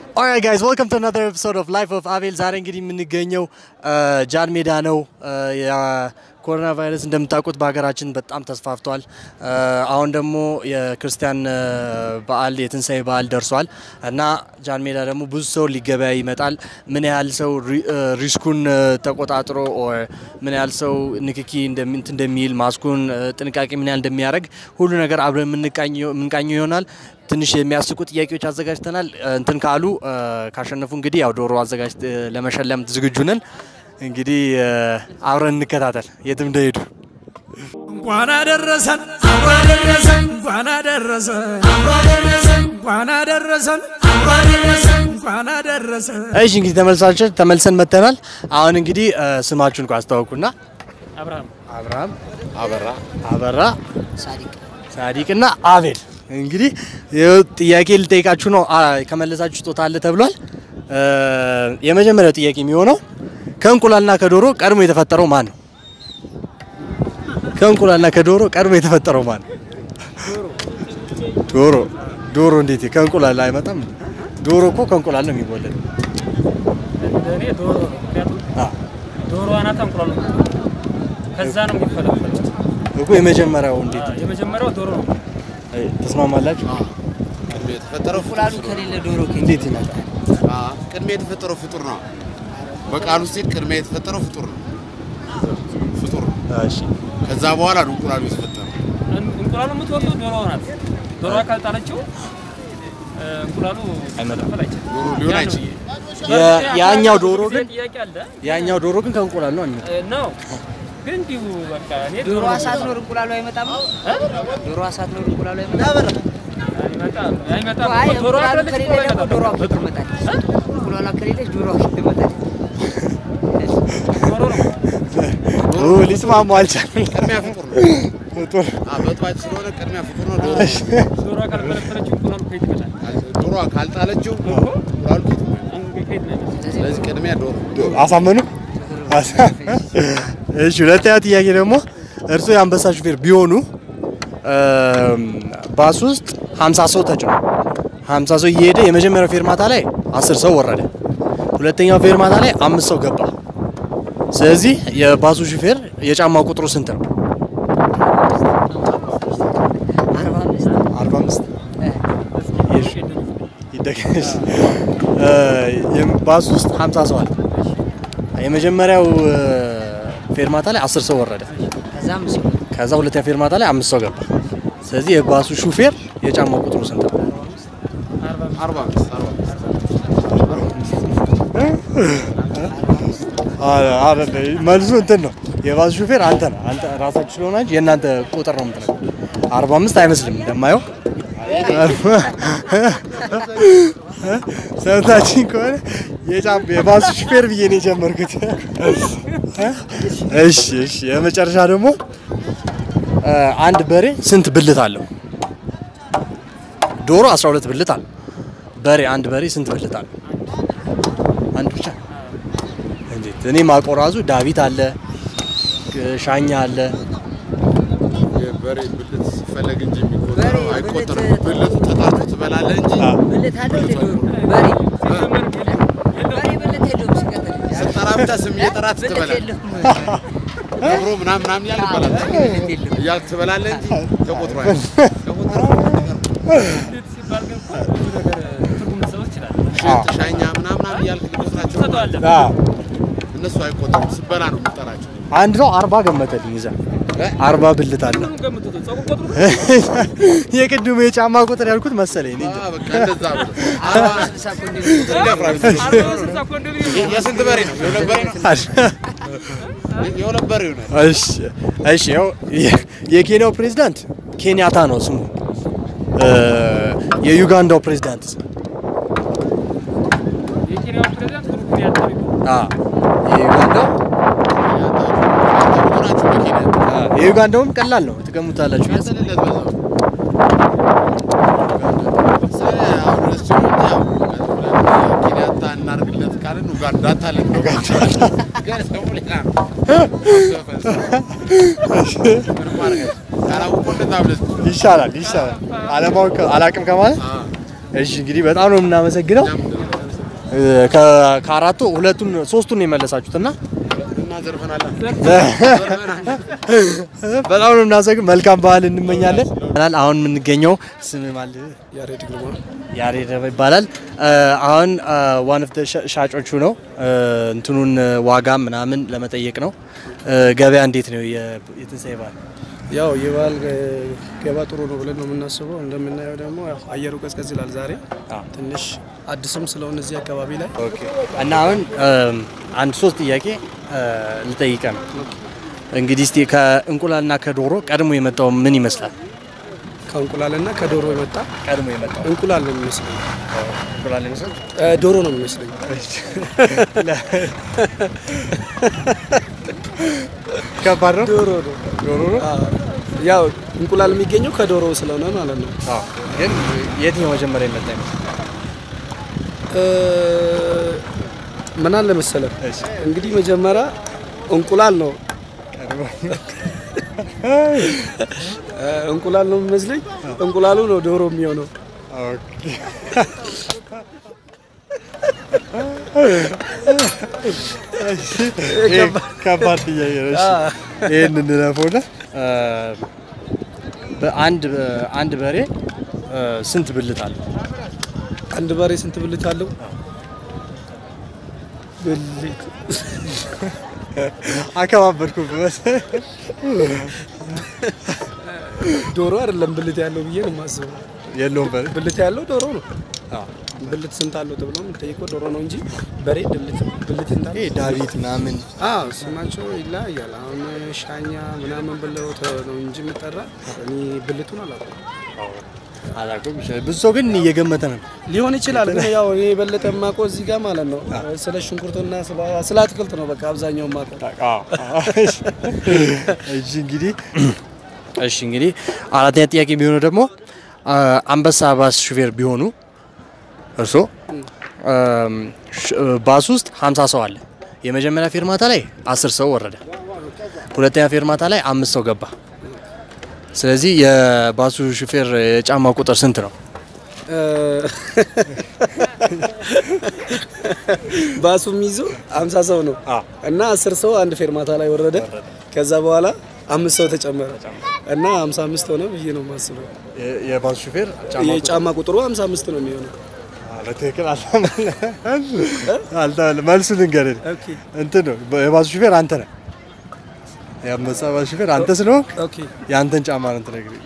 ኦራይት ጋይዝ ዌልካም ቱ አናዘር ኤፒሶድ ኦፍ ላይፍ ኦፍ አቤል። ዛሬ እንግዲህ የምንገኘው ጃን ሜዳ ነው። የኮሮና ቫይረስ እንደምታውቁት በሀገራችን በጣም ተስፋፍቷል። አሁን ደግሞ የክርስቲያን በዓል የትንሣኤ በዓል ደርሷል እና ጃን ሜዳ ደግሞ ብዙ ሰው ሊገበያ ይመጣል። ምን ያህል ሰው ሪስኩን ተቆጣጥሮ ኦር ምን ያህል ሰው ንክኪ እንደሚ- እንትን እንደሚል ማስኩን ጥንቃቄ ምን ያህል እንደሚያደርግ ሁሉ ነገር አብረን የምንቃኘው ይሆናል። ትንሽ የሚያስቁ ጥያቄዎች አዘጋጅተናል። እንትን ካሉ ካሸነፉ እንግዲህ ያው ዶሮ አዘጋጅ ለመሸለም ዝግጁ ነን። እንግዲህ አብረን እንከታተል የትም እንደሄዱ። እንኳን አደረሰን አብሮ አደረሰን እንኳን አደረሰን አብሮ አደረሰን እንኳን አደረሰን አብሮ አደረሰን እንኳን አደረሰን እሺ እንግዲህ ተመልሳችን ተመልሰን መጥተናል። አሁን እንግዲህ ስማችሁን እኮ አስተዋውቁና። አብርሃም አብርሃም፣ አበራ አበራ፣ ሳዲቅ እና አቤል። እንግዲህ ይኸው ጥያቄ ልጠይቃችሁ ነው። አ- ከመለሳችሁ ስጦታ አለ ተብሏል። የመጀመሪያው ጥያቄ የሚሆነው ከእንቁላልና ከዶሮ ቀድሞ የተፈጠረው ማን ነው? ከእንቁላልና ከዶሮ ቀድሞ የተፈጠረው ማን ነው? ዶሮ። ዶሮ እንዴት ከእንቁላል አይመጣም? ዶሮ እኮ ከእንቁላል ነው የሚወለድ። እኔ ዶሮ ነው። ምክንያቱም አ ዶሮ አናት እንቁላል ነው። ከዛ ነው የሚፈለፈል። እኮ የመጀመሪያው እንዴት የመጀመሪያው ዶሮ ነው። አይ፣ ተስማማላችሁ? ቅድሜ የተፈጠረው ፍጡር እንቁላሉ ስለሆነ። ከሌለ ዶሮ እንዴት ይመጣል? አ፣ ቅድሜ የተፈጠረው ፍጡር ነው። በቃሉ ሲል ቅድሜ የተፈጠረው ፍጡር ነው። ፍጡር ነው። እሺ ከዛ በኋላ ነው እንቁላሉ የተፈጠረው። እን- እንቁላሉ የምትወልደው ዶሮ ናት። ዶሮ ካልጣለችው እ፣ እንቁላሉ መፈልፈል አይችልም። ዶሮ ሊሆን ያ ነው። አይችልም። የ- ያኛው ዶሮ ጊዜ ግን ጥያቄ አለ ያኛው ዶሮ ግን ከእንቁላል ነው የሚመጣው። እ፣ ነው ግን እንዲሁ በቃ እኔ ዶሮ ነው ሳትኖር እንቁላሉ አይመጣም። እ? ዶሮ ሳትኖር እንቁላሉ አይመጣም። አይመጣም አይመጣም አይ እኮ ዶሮ እንቁላሉ ካለች ከሌለ እንቁላል ደግሞ ዶሮ አይመጣም። አኬት ትመጣለች። እንቁላሏ ከሌለች ዶሮ አኬት ትመጣለች። ዶሮ ነው ኦ ሊስማሙ አልቻለም። ቅድሚያ ፍጡር ነው። ፍጡር አ፣ በጥባጭ ስለሆነ ቅድሚያ ፍጡር ነው። ዶሮ ዶሮ ካልፈለፈለችው እንቁላሉ ከየት ይመጣል? ዶሮ ካልጣለችው እንቁላሉ ፊት ነው። ከየት ነው የሚመጣው? ስለዚህ ቅድሚያ ዶሮ አሳመኑ። አሳ- እሺ ሁለተኛ ጥያቄ ደግሞ እርስዎ የአንበሳ ሹፌር ቢሆኑ እም፣ ባስ ውስጥ 50 ሰው ተጭኖ 50 ሰው እየሄደ የመጀመሪያው ፌርማታ ላይ 10 ሰው ወረደ። ሁለተኛው ፌርማታ ላይ አምስት ሰው ገባ። ስለዚህ የባሱ ሹፌር የጫማው ቁጥሩ ስንት ነው? አርባ አምስት 45 እስኪ ይደገሽ ባስ ውስጥ 50 ሰው አለ። የመጀመሪያው እ፣ ፌርማታ ላይ 10 ሰው ወረደ። ከዛም ሰው ከዛ ሁለተኛ ፌርማታ ላይ አምስት ሰው ገባ። ስለዚህ የባሱ ሹፌር የጫማው ቁጥሩ ስንት ነው? አርባ አምስት አርባ አምስት መልሱ እንትን ነው። የባሱ ሹፌር አንተ ነው። አንተ ራሳችሁ ስለሆናችሁ የእናንተ ቁጥር ነው የምትነግረው። 45 አይመስልም እንደማየው ሰምታችን ከሆነ የጫም የባሱ ሹፌር ብዬ ነው የጀመርኩት። እሺ እሺ። የመጨረሻ ደግሞ እ፣ አንድ በሬ ስንት ብልት አለው? ዶሮ 12 ብልት አለው። በሬ አንድ በሬ ስንት ብልት አለው? አንድ ብቻ። እንዴት? እኔ ማውቀው ራሱ ዳዊት አለ፣ ሻኛ አለ። የበሬ ብልት ሲፈለግ እንጂ የሚቆጠረው በሬ አይቆጠርም። ብልት- ብልቱ ተጣርቶ ትበላለህ እንጂ ብልት አለው እንደ ዶሮ በሬ በሬ ብልት የለውም። ሲቀጥል ስጠራ ብቻ ስም እየጠራት ብልት ትበላለህ። የለውም። አብሮ ምናምን ምናምን እያልክ ትበላለህ ብልት የለውም። እያልክ ትበላለህ እንጂ ተቆጥሮ አይደለም። ተቆጥሮ እንዴት ሲባል ግን እኮ ብዙ ነገር ትርጉም ልትሰጠው ትችላለህ። ሽንት ሻኛ ምናምን ምናምን እያልክ ልቆጥራቸው ትሰጠዋለህ። እነሱ አይቆጠሩም። ስበላ ነው የምጠራቸው። አንድ ነው አርባ ገመተልኝ ይዛ አርባ ብልት አለ። ሁሉንም ገምቱት። ፀጉር ቆጥሩት። የቅድሙ የጫማ ቁጥር ያልኩት መሰለኝ። እኔ እንጃ። አዎ፣ በቃ እንደዛ ብሎ አርባ ስልሳ ኮንዶሚኒየም ይደፍራል። አርባ ስልሳ ኮንዶሚኒየም ነው። የስንት በሬ ነው? የሁለት በሬ ነው? የሁለት በሬ ይሆናል። እሺ እሺ። ያው የ- የኬንያው ፕሬዝዳንት ኬንያታ ነው ስሙ። እ፣ የዩጋንዳው ፕሬዝዳንት የኬንያው ፕሬዝዳንት ሁሩ ኬንያታ ነው የሚባለው። አ የዩጋንዳው ናቸው በኬንያ አ የዩጋንዳውም ቀላል ነው ትገሙታላችሁ። ያንተንለት በዛው ስለ አሁን እሱ ያው ኬንያታ እናድርግለት ካልን ኡጋንዳ ታለን ግን ሰው ሌላ ነው። ምንም ማድረግ አይቻልም። ካላወቀው እንደዛ ብለህ ይሻላል ይሻላል። አለማወቅ አላቅም ከማለት እሺ። እንግዲህ በጣም ነው የምናመሰግነው። እኛም እ፣ ከ- ከአራቱ ሁለቱን ሶስቱን ነው የመለሳችሁት እና እናዘርፈናለን። በጣም ነው እናመሰግን። መልካም በዓል እንመኛለን። አሁን የምንገኘው ስም ማለት ያሬድ ግርማ ያሬድ ይባላል። እ፣ አሁን ዋን ኦፍ ሻጮቹ ነው እ፣ እንትኑን ዋጋ ምናምን ለመጠየቅ ነው። እ፣ ገበያ እንዴት ነው የ- የትንሳኤ በዓል? ያው የበዓል ገባ ጥሩ ነው ብለን ነው የምናስበው። እንደምናየው ደግሞ ያው አየሩ ቀዝቀዝ ይላል ዛሬ አዎ። ትንሽ አዲስም ስለሆነ እዚህ አካባቢ ላይ እና አሁን እም፣ አንድ ሶስት ጥያቄ እ፣ ልጠይቀ ነው እንግዲህ እስቲ ከእንቁላልና ከዶሮ ቀድሞ የመጣው ምን ይመስላል? ከእንቁላልና ከዶሮ የመጣ ቀድሞ የመጣው እንቁላል ነው የሚመስለኝ፣ እንቁላል ይመስላል። እ፣ ዶሮ ነው የሚመስለኝ። ከባድ ነው። ዶሮ ነው። ዶሮ ነው። አዎ። ያው እንቁላል የሚገኘው ከዶሮ ስለሆነ ማለት ነው። አዎ። ግን የትኛው መጀመሪያ የመጣ ይመስላል? እ፣ ምን አለ መሰለህ እሺ። እንግዲህ መጀመሪያ እንቁላል ነው እ፣ እንቁላል ነው የሚመስለኝ። እንቁላሉ ነው ዶሮ የሚሆነው። ከባድ ጥያቄ ነው። እሺ። ይህን እንለፈውና እ፣ በአንድ አንድ በሬ እ፣ ስንት ብልት አለው? አንድ በሬ ስንት ብልት አለው? ብልት አከባበድኩ ዶሮ አይደለም ብልት ያለው ብዬ ነው የማስበው። የለውም በሬ ብልት ያለው ዶሮ ነው። አዎ። ብልት ስንት አለው ተብሎ የምጠይቀው ዶሮ ነው እንጂ በሬ ብልት ብልት እንዳለ ይሄ ዳዊት ምናምን አዎ ስማቸው ይለያያል። አሁን ሻኛ ምናምን ብለው ተ- ነው እንጂ የምጠራ እኔ ብልቱን አላውቅም። አላውቅም። ብዙ ሰው ግን እየገመተ ነው። ሊሆን ይችላል ግን ያው እኔ የበለጠ የማውቀው እዚህ ጋር ማለት ነው ስለ ሽንኩርትና ስለ- ስለ አትክልት ነው በቃ አብዛኛው የማውቀው። እሺ እንግዲህ እሺ እንግዲህ አራተኛ ጥያቄ ቢሆነው ደግሞ አ፣ አንበሳ ባስ ሹፌር ቢሆኑ እርሶ አም፣ ሽ- ባስ ውስጥ 50 ሰው አለ። የመጀመሪያ ፌርማታ ላይ 10 ሰው ወረደ። ሁለተኛ ፌርማታ ላይ አምስት ሰው ገባ። ስለዚህ የባሱ ሹፌር የጫማ ቁጥር ስንት ነው? እ፣ ባሱ የሚይዙ አምሳ ሰው ነው እና አስር ሰው አንድ ፌርማታ ላይ ወረደ። ከዛ በኋላ አምስት ሰው ተጨመረ እና ሀምሳ አምስት ሆነ ብዬ ነው የማስበው። የባሱ ሹፌር የጫማ ቁጥሩ ሀምሳ አምስት ነው የሚሆነው። በትክክል አልተመለሰም። መልሱ ልንገርህ ኦኬ እንትን ነው የባሱ ሹፌር አንተ ነህ። የአንበሳ ባስ ሹፌር አንተ ስለሆንክ ኦኬ የአንተን ጫማ ነው የምትነግረኝ።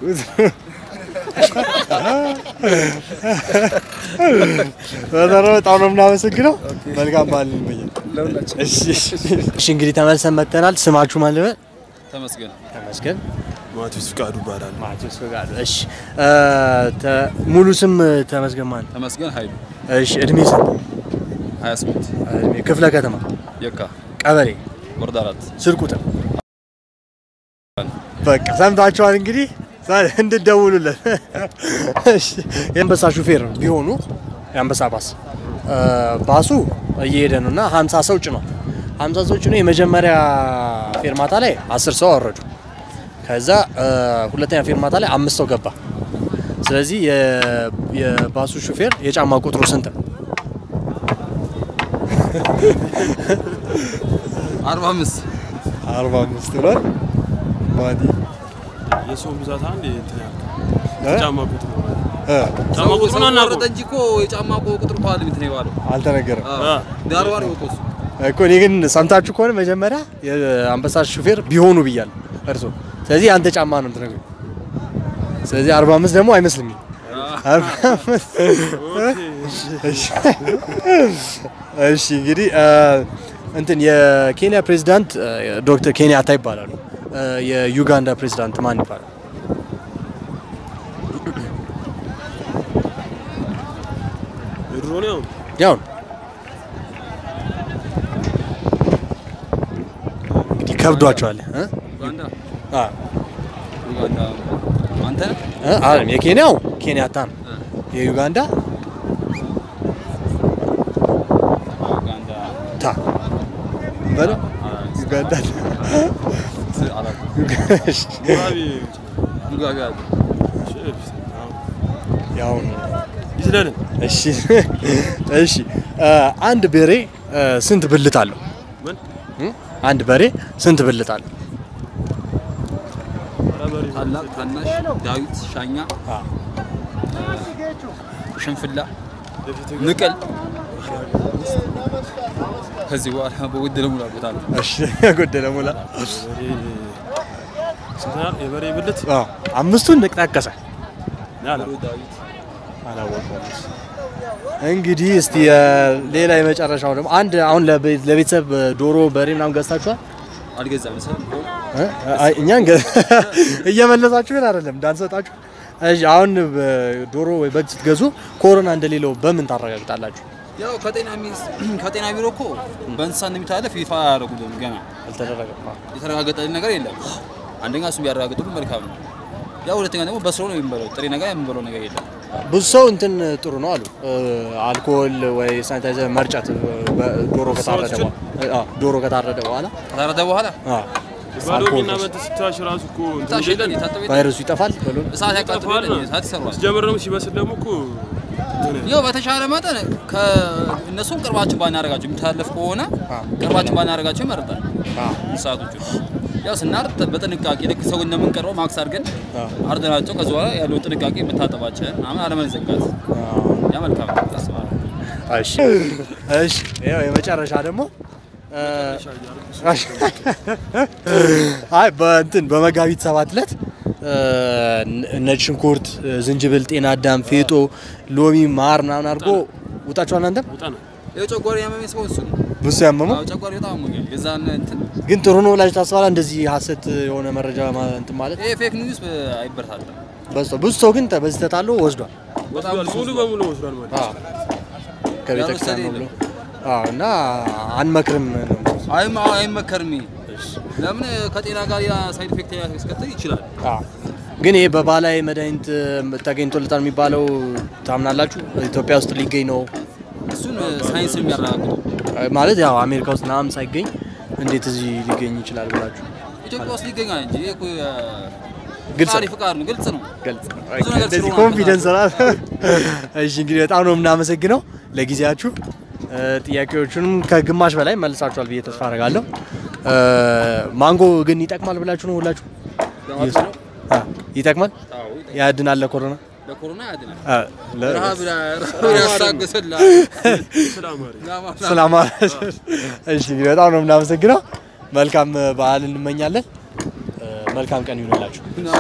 በተረፈ በጣም ነው የምናመሰግነው። መልካም በዓል እንመኛለን። ለሁላችን እሺ እሺ፣ እንግዲህ ተመልሰን መጥተናል። ስማችሁ ማን ልበል? ተመስገን ተመስገን ማቴዎስ ፍቃዱ ይባላል። ማቴዎስ ፈቃዱ። እሺ እ፣ ተ- ሙሉ ስም ተመስገን ማን? ተመስገን ኃይሉ እሺ እድሜ ስንት? 28 እድሜ ክፍለ ከተማ የካ ቀበሌ ወረዳ አራት ስልክ ቁጥር በቃ ሰምታችኋል። እንግዲህ ዛሬ እንድደውሉለት። እሺ የአንበሳ ሹፌር ቢሆኑ የአንበሳ ባስ እ፣ ባሱ እየሄደ ነው እና 50 ሰው ጭኗል። 50 ሰው ጭኖ የመጀመሪያ ፌርማታ ላይ 10 ሰው አወረዱ። ከዛ እ፣ ሁለተኛ ፌርማታ ላይ አምስት ሰው ገባ። ስለዚህ የ- የባሱ ሹፌር የጫማ ቁጥሩ ስንት ነው? 45 45 ብሏል። ማዲ የሰው ብዛት አንድ እንትን ያልከው እ? ጫማ ቁጥር እ፣ ጫማ ቁጥሩን አናውቀው። ወረደ እንጂ እኮ የጫማ ቁጥር እኮ አይደል እንትን የዋለው አልተነገረም ዳሩ ዋር ይወቀው እሱ እኮ እኔ ግን ሰምታችሁ ከሆነ መጀመሪያ የአንበሳ ሹፌር ቢሆኑ ብያለሁ እርሶ። ስለዚህ አንተ ጫማ ነው የምትነግሩኝ። ስለዚህ 45 ደግሞ አይመስልኝም። 45 እሺ እሺ እንግዲህ እ፣ እንትን የኬንያ ፕሬዚዳንት እ፣ ዶክተር ኬንያታ ይባላሉ። እ፣ የዩጋንዳ ፕሬዚዳንት ማን ይባላል? የድሮ ነው ያው ያው ነው። እንግዲህ ከብዷቸዋል እ? ኡጋንዳ አ ኡጋንዳ አንተ እ? አይደለም የኬንያው ኬንያታ ነው። የዩጋንዳ ኡጋንዳ ታ በለው ዩጋንዳ አላውቅም ሙራቢ ሙጋቤ አለ ሼፍ ያው ነው። ይችላል እሺ እሺ እ፣ አንድ በሬ እ፣ ስንት ብልት አለው? ምን? እ? አንድ በሬ ስንት ብልት አለው? ታላቅ፣ ታናሽ፣ ዳዊት፣ ሻኛ፣ ሽንፍላ፣ ንቅል ከዚህ በኋላ በጎደለ ሙላበታል። እሺ ጎደለ ሙላ ስንት ያህል የበሬ ብልት አዎ፣ አምስቱን ጠቀሰ። ያለ አላወቀውም። እንግዲህ እስቲ እ፣ ሌላ የመጨረሻው ደግሞ አንድ አሁን ለቤ- ለቤተሰብ ዶሮ በሬ ምናምን ገዝታችኋል? አልገዛም ሰው እ? አይ፣ እኛን ገ- እየመለሳችሁ ግን አይደለም እንዳንሰጣችሁ። እሺ አሁን በ- ዶሮ ወይ በግ ስትገዙ ኮሮና እንደሌለው በምን ታረጋግጣላችሁ? ያው ከጤና ሚኒስ- ከጤና ቢሮ እኮ በእንስሳ እንደሚተላለፍ ይፋ አያደርጉልን ገና አልተደረገም። የተረጋገጠልን ነገር የለም። አንደኛ እሱን ቢያረጋግጡልን መልካም ነው። ያው ሁለተኛ ደግሞ በስሎ ነው የምንበለው። ጥሬ ነገር የምንበለው ነገር የለም። ብዙ ሰው እንትን ጥሩ ነው አሉ እ፣ አልኮል ወይ ሳኒታይዘር መርጨት እ፣ በ- ዶሮ ከታረደ ሰዎችን? በኋላ አ፣ ዶሮ ከታረደ በኋላ ከታረደ በኋላ አ፣ ባዶ አልኮል ቢና መት ስታሽ ራሱ እኮ እንትን ታሽ የለም። የለን የታጠበ የለም። ቫይረሱ ይጠፋል በሉን። እሳት ያቃጥላል፣ ይጠፋል። እሳት ይሰራል። ሲጀምር ደግሞ ሲበስል ደግሞ እኮ እንትን ያው በተሻለ መጠን ከእነሱም ቅርባችን ባናደርጋቸው የሚተላለፍ ከሆነ ቅርባችን ባናደርጋቸው ይመረጣል። እንስሳቶቹ ያው ስናርድ በጥንቃቄ ልክ ሰው እንደምንቀርበው ማክስ አድርገን አርደናቸው ከዚ በኋላ ያለውን ጥንቃቄ መታጠባችን ምናምን አለመዘጋት ያ መልካም ነው አስባለሁ። እሺ እሺ፣ ያው የመጨረሻ ደግሞ እ፣ አይ በእንትን በመጋቢት ሰባት ዕለት እ፣ ነጭ ሽንኩርት፣ ዝንጅብል፣ ጤና አዳም፣ ፌጦ፣ ሎሚ፣ ማር ምናምን አድርጎ ውጣችኋል። እናንተም ውጣ ነው። ይኸው ጨጓራ ያመመኝ ሰው እሱ ነው። ብዙ ያመመው አዎ ጨጓራ በጣም አሞኛል። የዛን እንትን ግን ጥሩ ነው ብላችሁ ታስባላ? እንደዚህ ሀሰት የሆነ መረጃ ማ- እንትን ማለት ይሄ ፌክ ኒውስ አይበረታታም። በዝቶ ብዙ ሰው ግን በዚህ ተታሎ ወስዷል በጣም ብዙ ሙሉ በሙሉ ወስዷል ማለት ነው። ከቤተ ክርስቲያን ነው ብሎ አዎ። እና አንመክርም ነው አይም አዎ አይመከርም። ይሄ ለምን ከጤና ጋር ያ ሳይድ ኢፌክት ሊያስከትል ይችላል። አዎ። ግን ይሄ በባህላዊ መድኃኒት ተገኝቶለታል የሚባለው ታምናላችሁ? ኢትዮጵያ ውስጥ ሊገኝ ነው እሱን ሳይንስ የሚያረጋግጠው ማለት ያው አሜሪካ ውስጥ ምናምን ሳይገኝ እንዴት እዚህ ሊገኝ ይችላል ብላችሁ ኢትዮጵያ ውስጥ ይገኛል እንጂ ይሄ እኮ ግልጽ ፈጣሪ ነው። ፍቃድ ነው፣ ግልጽ ነው። ገልጽ ነው። ብዙ ነገር እንደዚህ ስለሆነ ኮንፊደንስ ራ እሺ፣ እንግዲህ በጣም ነው የምናመሰግነው ለጊዜያችሁ። እ፣ ጥያቄዎቹንም ከግማሽ በላይ መልሳችኋል ብዬ ተስፋ አደርጋለሁ። እ፣ ማንጎ ግን ይጠቅማል ብላችሁ ነው ሁላችሁ? አ፣ ይጠቅማል? ያድናል ለኮሮና? ለኮሮና ያድናል። አ፣ ለ- ረሃብ ያስታግስላል። ሰላም እሺ፣ እንግዲህ በጣም ነው የምናመሰግነው። መልካም በዓል እንመኛለን። እ፣ መልካም ቀን ይሁንላችሁ።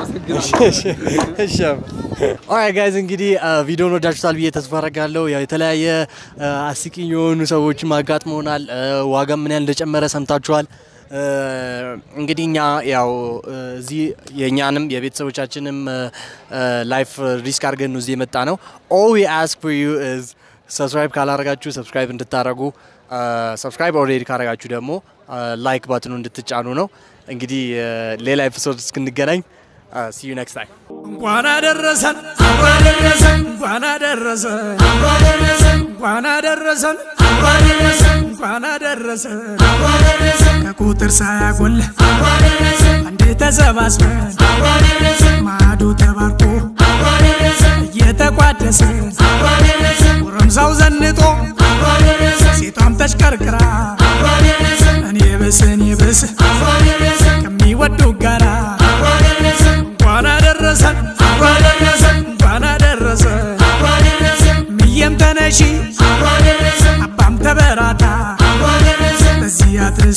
ኦራይት ጋይዝ እንግዲህ ቪዲዮን ወዳችሁታል ብዬ ተስፋ አደርጋለሁ። ያው የተለያየ አ፣ አስቂኝ የሆኑ ሰዎችም አጋጥመውናል። አ፣ ዋጋ ምን ያህል እንደጨመረ ሰምታችኋል። አ፣ እንግዲህ እኛ ያው አ፣ እዚህ የእኛንም የቤተሰቦቻችንም ላይፍ ሪስክ አድርገን ነው እዚህ የመጣ ነው። ኦል ዊ አስክ ፎር ዩ ኢዝ ሰብስክራይብ ካላረጋችሁ ሰብስክራይብ እንድታረጉ፣ ሰብስክራይብ ኦልሬዲ ካረጋችሁ ደግሞ ላይክ ባትኑ እንድትጫኑ ነው። እንግዲህ አ፣ ሌላ ኤፒሶድ እስክንገናኝ ሲ ዩ ኔክስት ታይም እንኳን አደረሰን አብሮ አደረሰን እንኳን አደረሰን አብሮ አደረሰን እንኳን አደረሰን አብሮ አደረሰን እንኳን አደረሰን አብሮ አደረሰን ከቁጥር ሳያጎል አብሮ አደረሰን አንዴ ተሰባስበን አብሮ አደረሰን ማዕዱ ተባርኮ አብሮ አደረሰን እየተቋደሰ አብሮ አደረሰን ጎረምሳው ዘንጦ አብሮ አደረሰን ሴቷም ተሽከርክራ አብሮ አደረሰን እኔ ብስ እኔ ብስ አብሮ አደረሰን ከሚወዱ ጋራ አብሮ አደረሰን እንኳን አደረሰን አብሮ አደረሰን እንኳን አደረሰን አብሮ አደረሰን ምየም ተነሺ አብሮ አደረሰን አባም ተበራታ አብሮ አደረሰን በዚህ አትርስ